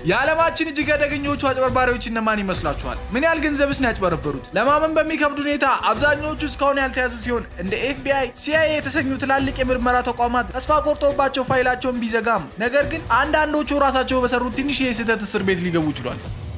የዓለማችን እጅግ አደገኞቹ አጭበርባሪዎች እነማን ይመስላችኋል? ምን ያህል ገንዘብስ ነው ያጭበረበሩት? ለማመን በሚከብድ ሁኔታ አብዛኛዎቹ እስካሁን ያልተያዙ ሲሆን እንደ ኤፍቢአይ፣ ሲአይኤ የተሰኙ ትላልቅ የምርመራ ተቋማት ተስፋ ቆርጦባቸው ፋይላቸውን ቢዘጋም ነገር ግን አንዳንዶቹ ራሳቸው በሰሩት ትንሽ የስህተት እስር ቤት ሊገቡ ችሏል።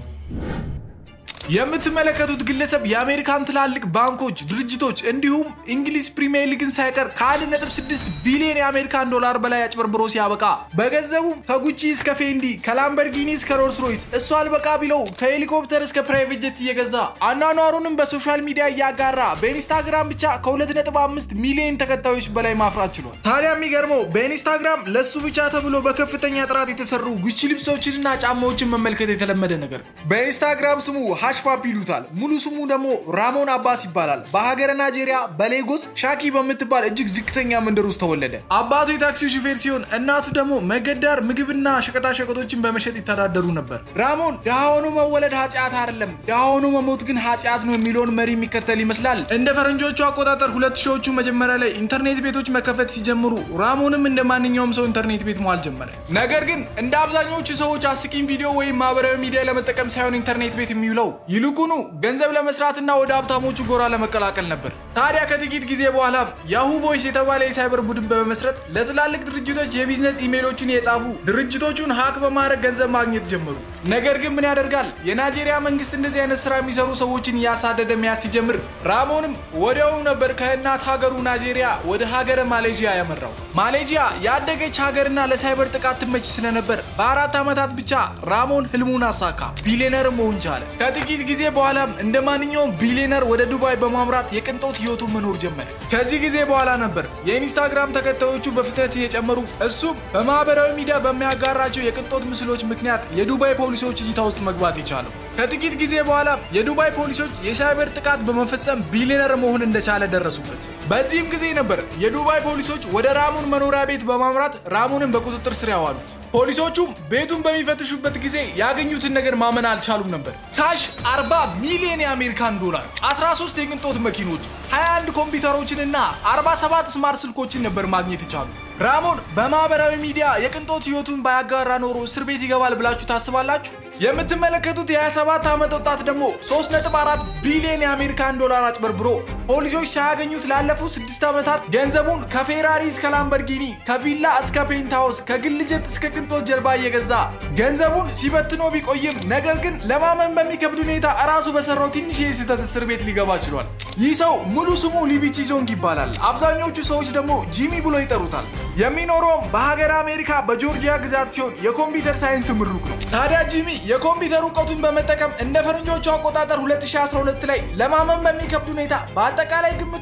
የምትመለከቱት ግለሰብ የአሜሪካን ትላልቅ ባንኮች፣ ድርጅቶች እንዲሁም እንግሊዝ ፕሪሚየር ሊግን ሳይቀር ከ1.6 ቢሊዮን የአሜሪካን ዶላር በላይ አጭበርብሮ ሲያበቃ በገንዘቡም ከጉቺ እስከ ፌንዲ ከላምበርጊኒ እስከ ሮልስ ሮይስ እሱ አልበቃ ቢለው ከሄሊኮፕተር እስከ ፕራይቬት ጀት እየገዛ አኗኗሩንም በሶሻል ሚዲያ እያጋራ በኢንስታግራም ብቻ ከ2.5 ሚሊዮን ተከታዮች በላይ ማፍራት ችሏል። ታዲያ የሚገርመው በኢንስታግራም ለሱ ብቻ ተብሎ በከፍተኛ ጥራት የተሰሩ ጉቺ ልብሶችንና ጫማዎችን መመልከት የተለመደ ነገር ነው። በኢንስታግራም ስሙ ፓፕ ይሉታል። ሙሉ ስሙ ደግሞ ራሞን አባስ ይባላል። በሀገረ ናይጄሪያ በሌጎስ ሻኪ በምትባል እጅግ ዝቅተኛ መንደር ውስጥ ተወለደ። አባቱ የታክሲ ሹፌር ሲሆን እናቱ ደግሞ መንገድ ምግብና ሸቀጣሸቀጦችን በመሸጥ ይተዳደሩ ነበር። ራሞን ድሃ ሆኖ መወለድ ኃጢአት አይደለም፣ ድሃ ሆኖ መሞት ግን ኃጢአት ነው የሚለውን መሪ የሚከተል ይመስላል። እንደ ፈረንጆቹ አቆጣጠር ሁለት ሺዎቹ መጀመሪያ ላይ ኢንተርኔት ቤቶች መከፈት ሲጀምሩ ራሞንም እንደ ማንኛውም ሰው ኢንተርኔት ቤት መዋል ጀመረ። ነገር ግን እንደ አብዛኞቹ ሰዎች አስቂኝ ቪዲዮ ወይም ማህበራዊ ሚዲያ ለመጠቀም ሳይሆን ኢንተርኔት ቤት የሚውለው ይልቁኑ ገንዘብ ለመስራትና ወደ ሀብታሞቹ ጎራ ለመቀላቀል ነበር። ታዲያ ከጥቂት ጊዜ በኋላም ያሁ ቦይስ የተባለ የሳይበር ቡድን በመመስረት ለትላልቅ ድርጅቶች የቢዝነስ ኢሜይሎችን የጻፉ ድርጅቶቹን ሀክ በማድረግ ገንዘብ ማግኘት ጀመሩ። ነገር ግን ምን ያደርጋል የናይጄሪያ መንግስት እንደዚህ አይነት ስራ የሚሰሩ ሰዎችን እያሳደደ መያዝ ሲጀምር ራሞንም ወዲያውኑ ነበር ከእናት ሀገሩ ናይጄሪያ ወደ ሀገረ ማሌዥያ ያመራው። ማሌዥያ ያደገች ሀገርና ለሳይበር ጥቃት ትመች ስለነበር በአራት ዓመታት ብቻ ራሞን ህልሙን አሳካ፣ ቢሊዮነር መሆን ቻለ። ከጥቂት ጊዜ በኋላም እንደ ማንኛውም ቢሊዮነር ወደ ዱባይ በማምራት የቅንጦት ህይወቱን መኖር ጀመረ። ከዚህ ጊዜ በኋላ ነበር የኢንስታግራም ተከታዮቹ በፍጥነት እየጨመሩ እሱም በማህበራዊ ሚዲያ በሚያጋራቸው የቅንጦት ምስሎች ምክንያት የዱባይ ፖሊሶች እይታ ውስጥ መግባት የቻለው። ከጥቂት ጊዜ በኋላ የዱባይ ፖሊሶች የሳይበር ጥቃት በመፈጸም ቢሊዮነር መሆን እንደቻለ ደረሱበት። በዚህም ጊዜ ነበር የዱባይ ፖሊሶች ወደ ራሙን መኖሪያ ቤት በማምራት ራሙንን በቁጥጥር ስር ያዋሉት። ፖሊሶቹም ቤቱን በሚፈትሹበት ጊዜ ያገኙትን ነገር ማመን አልቻሉም ነበር። ካሽ 40 ሚሊዮን የአሜሪካን ዶላር፣ 13 የቅንጦት መኪኖች፣ 21 ኮምፒውተሮችንና 47 ስማርት ስልኮችን ነበር ማግኘት የቻሉ። ራሞን በማህበራዊ ሚዲያ የቅንጦት ህይወቱን ባያጋራ ኖሮ እስር ቤት ይገባል ብላችሁ ታስባላችሁ? የምትመለከቱት የ27 ዓመት ወጣት ደግሞ 3.4 ቢሊዮን የአሜሪካን ዶላር አጭበርብሮ ፖሊሶች ሳያገኙት ላለፉት ስድስት ዓመታት ገንዘቡን ከፌራሪ እስከ ላምበርጊኒ ከቪላ እስከ ፔንታውስ ከግል ጀት እስከ ቅንጦት ጀልባ እየገዛ ገንዘቡን ሲበትኖ ቢቆይም ነገር ግን ለማመን በሚከብድ ሁኔታ እራሱ በሰራው ትንሽ የስህተት እስር ቤት ሊገባ ችሏል። ይህ ሰው ሙሉ ስሙ ሊቢቺ ዞንግ ይባላል። አብዛኞቹ ሰዎች ደግሞ ጂሚ ብሎ ይጠሩታል። የሚኖረውም በሀገር አሜሪካ በጆርጂያ ግዛት ሲሆን የኮምፒውተር ሳይንስ ምሩቅ ነው። ታዲያ ጂሚ የኮምፒውተር እውቀቱን በመጠቀም እንደ ፈረንጆቹ አቆጣጠር 2012 ላይ ለማመን በሚከብድ ሁኔታ በአጠቃላይ ግምቱ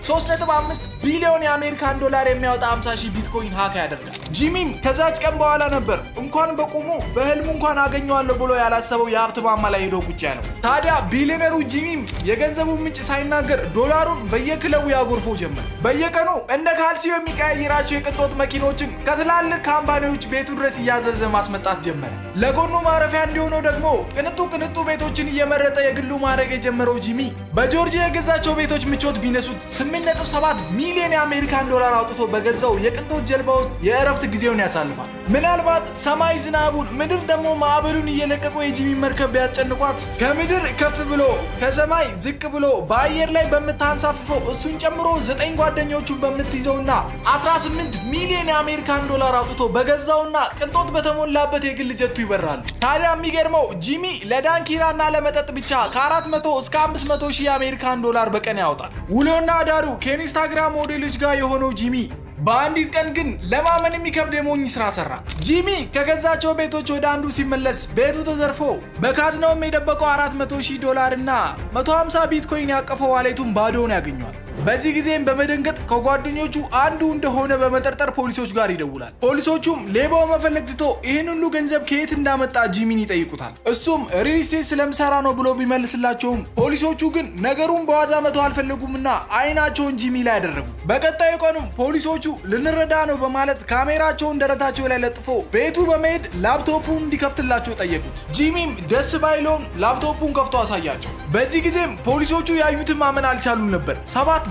3.5 ቢሊዮን የአሜሪካን ዶላር የሚያወጣ 50 ሺህ ቢትኮይን ሀክ ያደርጋል። ጂሚም ከዛች ቀን በኋላ ነበር እንኳን በቁሙ በህልሙ እንኳን አገኘዋለሁ ብሎ ያላሰበው የሀብት ማማ ላይ ሄዶ ቁጭ ያለው። ታዲያ ቢሊዮነሩ ጂሚም የገንዘቡን ምንጭ ሳይናገር ዶላሩን በየክለቡ ያጎርፎ ጀመር። በየቀኑ እንደ ካልሲዮ የሚቀያይራቸው የቅንጦት መኪኖችን ከትላልቅ ካምፓኒዎች ቤቱ ድረስ እያዘዘ ማስመጣት ጀመረ። ለጎኑ ማረፊያ እንዲሆነው ደግሞ ቅንጡ ቅንጡ ቤቶችን እየመረጠ የግሉ ማድረግ የጀመረው ጂሚ በጆርጂያ የገዛቸው ቤቶች ምቾት ቢነሱት 8.7 ሚሊዮን የአሜሪካን ዶላር አውጥቶ በገዛው የቅንጦት ጀልባ ውስጥ የእረፍት ጊዜውን ያሳልፋል። ምናልባት ሰማይ ዝናቡን፣ ምድር ደግሞ ማዕበሉን እየለቀቁ የጂሚ መርከብ ቢያስጨንቋት ከምድር ከፍ ብሎ ከሰማይ ዝቅ ብሎ በአየር ላይ በምታንሳፍፈው እሱን ጨምሮ ዘጠኝ ጓደኞቹን በምትይዘውና 18 ሚሊዮን የአሜሪካን ዶላር አውጥቶ በገዛውና ቅንጦት በተሞላበት የግል ጀቱ ይበራሉ። ታዲያ የሚገርመው ጂሚ ለዳንኪራና ለመጠጥ ብቻ ከ400 እስከ 500 ሺህ የአሜሪካን ዶላር በቀን ያወጣል። ውሎና ዳሩ ከኢንስታግራም ሞዴሎች ጋር የሆነው ጂሚ በአንዲት ቀን ግን ለማመን የሚከብድ የሞኝ ስራ ሰራ። ጂሚ ከገዛቸው ቤቶች ወደ አንዱ ሲመለስ ቤቱ ተዘርፎ በካዝናውም የደበቀው 400 ሺህ ዶላር እና 150 ቢትኮይን ያቀፈው ዋሌቱን ባዶውን ያገኘዋል። በዚህ ጊዜም በመደንገጥ ከጓደኞቹ አንዱ እንደሆነ በመጠርጠር ፖሊሶች ጋር ይደውላል። ፖሊሶቹም ሌባው መፈለግ ትቶ ይህን ሁሉ ገንዘብ ከየት እንዳመጣ ጂሚን ይጠይቁታል። እሱም ሪል ስቴት ስለምሰራ ነው ብሎ ቢመልስላቸውም ፖሊሶቹ ግን ነገሩን በዋዛ መተው አልፈለጉምና አይናቸውን ጂሚ ላይ ያደረጉ። በቀጣዩ ቀኑም ፖሊሶቹ ልንረዳ ነው በማለት ካሜራቸውን ደረታቸው ላይ ለጥፎ ቤቱ በመሄድ ላፕቶፑን እንዲከፍትላቸው ጠየቁት። ጂሚም ደስ ባይለውም ላፕቶፑን ከፍቶ አሳያቸው። በዚህ ጊዜም ፖሊሶቹ ያዩትን ማመን አልቻሉም ነበር። ሰባት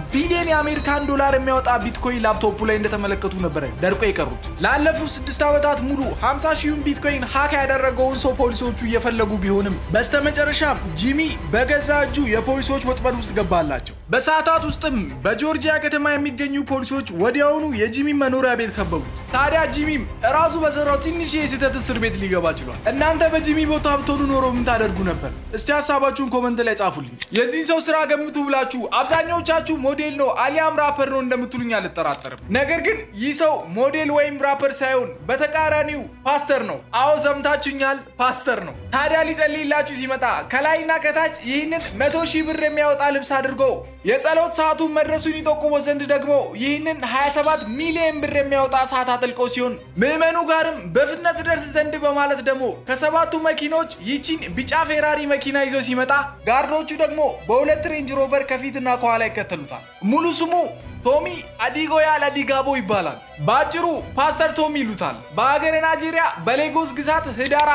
ቢሊዮን የአሜሪካን ዶላር የሚያወጣ ቢትኮይን ላፕቶፑ ላይ እንደተመለከቱ ነበረ ደርቆ የቀሩት። ላለፉት ስድስት ዓመታት ሙሉ 50 ሺሁን ቢትኮይን ሀክ ያደረገውን ሰው ፖሊሶቹ እየፈለጉ ቢሆንም በስተመጨረሻም ጂሚ በገዛ እጁ የፖሊሶች ወጥመድ ውስጥ ገባላቸው። በሰዓታት ውስጥም በጆርጂያ ከተማ የሚገኙ ፖሊሶች ወዲያውኑ የጂሚ መኖሪያ ቤት ከበቡት። ታዲያ ጂሚም እራሱ በሰራው ትንሽ የስህተት እስር ቤት ሊገባ ችሏል። እናንተ በጂሚ ቦታ ብትሆኑ ኖሮ ምን ታደርጉ ነበር? እስቲ ሀሳባችሁን ኮመንት ላይ ጻፉልኝ። የዚህን ሰው ስራ ገምቱ ብላችሁ አብዛኛዎቻችሁ ሞዴል ነው አሊያም ራፐር ነው እንደምትሉኝ አልጠራጠርም። ነገር ግን ይህ ሰው ሞዴል ወይም ራፐር ሳይሆን በተቃራኒው ፓስተር ነው። አዎ ሰምታችሁኛል፣ ፓስተር ነው። ታዲያ ሊጸልይላችሁ ሲመጣ ከላይና ከታች ይህንን መቶ ሺህ ብር የሚያወጣ ልብስ አድርጎ የጸሎት ሰዓቱን መድረሱን ይጠቁሞ ዘንድ ደግሞ ይህንን 27 ሚሊዮን ብር የሚያወጣ ሰዓት አጥልቀው ሲሆን ምዕመኑ ጋርም በፍጥነት ደርስ ዘንድ በማለት ደግሞ ከሰባቱ መኪኖች ይቺን ቢጫ ፌራሪ መኪና ይዞ ሲመጣ ጋርዶቹ ደግሞ በሁለት ሬንጅ ሮቨር ከፊትና ከኋላ ይከተሉታል። ሙሉ ስሙ ቶሚ አዲጎያል አዲጋቦ ይባላል። በአጭሩ ፓስተር ቶሚ ይሉታል። በሀገረ ናይጄሪያ በሌጎስ ግዛት ህዳር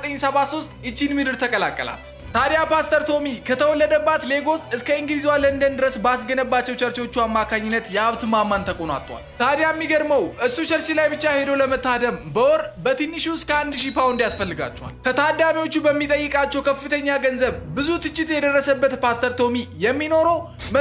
1973 ይቺን ምድር ተቀላቀላት። ታዲያ ፓስተር ቶሚ ከተወለደባት ሌጎስ እስከ እንግሊዟ ለንደን ድረስ ባስገነባቸው ቸርቾቹ አማካኝነት የሀብት ማማን ተቆናጧል። ታዲያ የሚገርመው እሱ ቸርች ላይ ብቻ ሄዶ ለመታደም በወር በትንሹ እስከ 1000 ፓውንድ ያስፈልጋቸዋል። ከታዳሚዎቹ በሚጠይቃቸው ከፍተኛ ገንዘብ ብዙ ትችት የደረሰበት ፓስተር ቶሚ የሚኖረው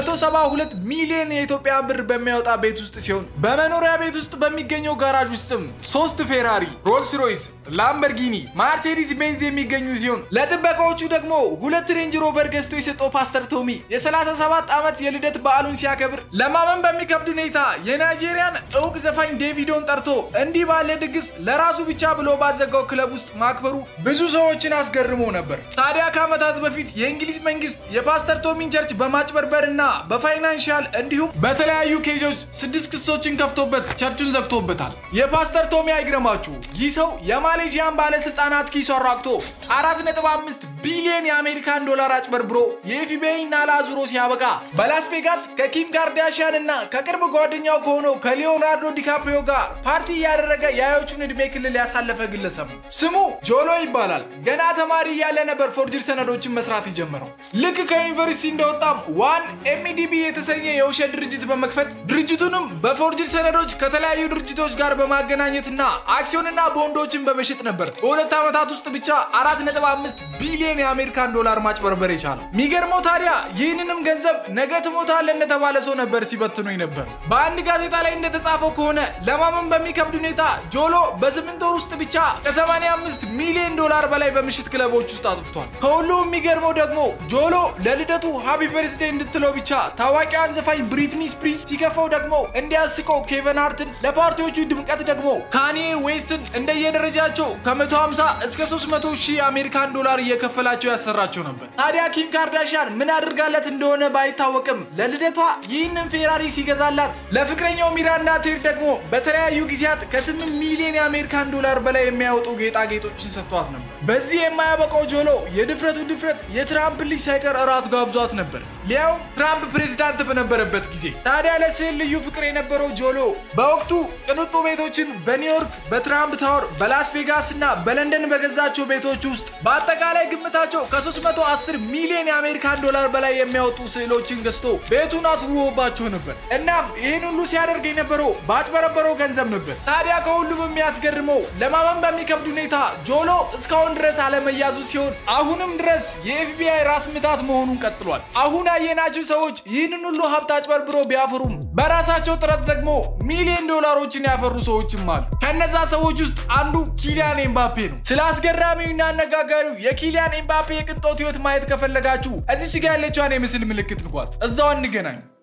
172 ሚሊዮን የኢትዮጵያ ብር በሚያወጣ ቤት ውስጥ ሲሆን በመኖሪያ ቤት ውስጥ በሚገኘው ጋራጅ ውስጥም ሶስት ፌራሪ፣ ሮልስ ሮይስ፣ ላምበርጊኒ፣ ማርሴዲስ ቤንዝ የሚገኙ ሲሆን ለጥበቃዎቹ ደግሞ ሁለት ሬንጅ ሮቨር ገዝቶ የሰጠው ፓስተር ቶሚ የ37 ዓመት የልደት በዓሉን ሲያከብር ለማመን በሚከብድ ሁኔታ የናይጄሪያን እውቅ ዘፋኝ ዴቪዶን ጠርቶ እንዲህ ባለ ድግስ ለራሱ ብቻ ብሎ ባዘጋው ክለብ ውስጥ ማክበሩ ብዙ ሰዎችን አስገርሞ ነበር። ታዲያ ከዓመታት በፊት የእንግሊዝ መንግስት የፓስተር ቶሚን ቸርች በማጭበርበር እና በፋይናንሻል እንዲሁም በተለያዩ ኬዞች ስድስት ክሶችን ከፍቶበት ቸርቹን ዘግቶበታል። የፓስተር ቶሚ አይግረማችሁ፣ ይህ ሰው የማሌዥያን ባለስልጣናት ኪሱ አራቅቶ 4.5 ቢሊዮን የአሜሪካን ዶላር አጭበርብሮ የኤፍቢአይ ናላ ዙሮ ሲያበቃ በላስ ቬጋስ ከኪም ካርዳሽያን እና ከቅርብ ጓደኛው ከሆነው ከሊዮናርዶ ዲካፕሪዮ ጋር ፓርቲ እያደረገ የአዮቹን ዕድሜ ክልል ያሳለፈ ግለሰብ ነው። ስሙ ጆሎ ይባላል። ገና ተማሪ እያለ ነበር ፎርጅር ሰነዶችን መስራት የጀመረው። ልክ ከዩኒቨርሲቲ እንደወጣም ዋን ኤምዲቢ የተሰኘ የውሸት ድርጅት በመክፈት ድርጅቱንም በፎርጅር ሰነዶች ከተለያዩ ድርጅቶች ጋር በማገናኘትና አክሲዮንና ቦንዶችን በመሸጥ ነበር በሁለት ዓመታት ውስጥ ብቻ 4.5 ቢሊዮን የአሜሪካን ዶላር ማጭበርበር የቻለው። የሚገርመው ታዲያ ይህንንም ገንዘብ ነገ ትሞታለህ እንደተባለ ሰው ነበር ሲበትኑ ነበር። በአንድ ጋዜጣ ላይ እንደተጻፈው ከሆነ ለማመን በሚከብድ ሁኔታ ጆሎ በስምንት ወር ውስጥ ብቻ ከ85 ሚሊዮን ዶላር በላይ በምሽት ክለቦች ውስጥ አጥፍቷል። ከሁሉም የሚገርመው ደግሞ ጆሎ ለልደቱ ሃፒ በርዝዴ እንድትለው ብቻ ታዋቂዋን ዘፋኝ ብሪትኒ ስፕሪስ ሲከፈው ደግሞ እንዲያስቀው ኬቨን ሃርትን፣ ለፓርቲዎቹ ድምቀት ደግሞ ካኒ ዌስትን እንደየደረጃቸው ከ150 እስከ 300 ሺህ አሜሪካን ዶላር እየከፈላቸው ያሰራቸው ነበር። ታዲያ ኪም ካርዳሽያን ምን አድርጋለት እንደሆነ ባይታወቅም ለልደቷ ይህንን ፌራሪ ሲገዛላት ለፍቅረኛው ሚራንዳ ቴር ደግሞ በተለያዩ ጊዜያት ከ8 ሚሊዮን የአሜሪካን ዶላር በላይ የሚያወጡ ጌጣጌጦችን ሰጥቷት ነበር። በዚህ የማያበቃው ጆሎ የድፍረቱ ድፍረት የትራምፕ ልጅ ሳይቀር እራት ጋብዟት ነበር፣ ሊያውም ትራምፕ ፕሬዚዳንት በነበረበት ጊዜ። ታዲያ ለስዕል ልዩ ፍቅር የነበረው ጆሎ በወቅቱ ቅንጡ ቤቶችን በኒውዮርክ፣ በትራምፕ ታወር፣ በላስ ቬጋስ እና በለንደን በገዛቸው ቤቶች ውስጥ በአጠቃላይ ግምታቸው ከ310 ሚሊዮን የአሜሪካን ዶላር በላይ የሚያወጡ ስዕሎችን ገዝቶ ቤቱን አስውቦባቸው ነበር። እናም ይህን ሁሉ ሲያደርግ የነበረው ባጭበረበረው ገንዘብ ነበር። ታዲያ ከሁሉም የሚያስገርመው ለማመን በሚከብድ ሁኔታ ጆሎ እስካሁን ድረስ አለመያዙ ሲሆን አሁንም ድረስ የኤፍቢአይ ራስ ምታት መሆኑን ቀጥሏል። አሁን ያየናቸው ሰዎች ይህንን ሁሉ ሀብት አጭበርብሮ ቢያፈሩም በራሳቸው ጥረት ደግሞ ሚሊዮን ዶላሮችን ያፈሩ ሰዎችም አሉ። ከነዛ ሰዎች ውስጥ አንዱ ኪሊያን ኤምባፔ ነው። ስለ አስገራሚውና አነጋጋሪው የኪሊያን ኤምባፔ የቅንጦት ህይወት ማየት ከፈለጋችሁ እዚች ጋ ያለችዋን የምስል ምልክት ንኳት። እዛው እንገናኝ።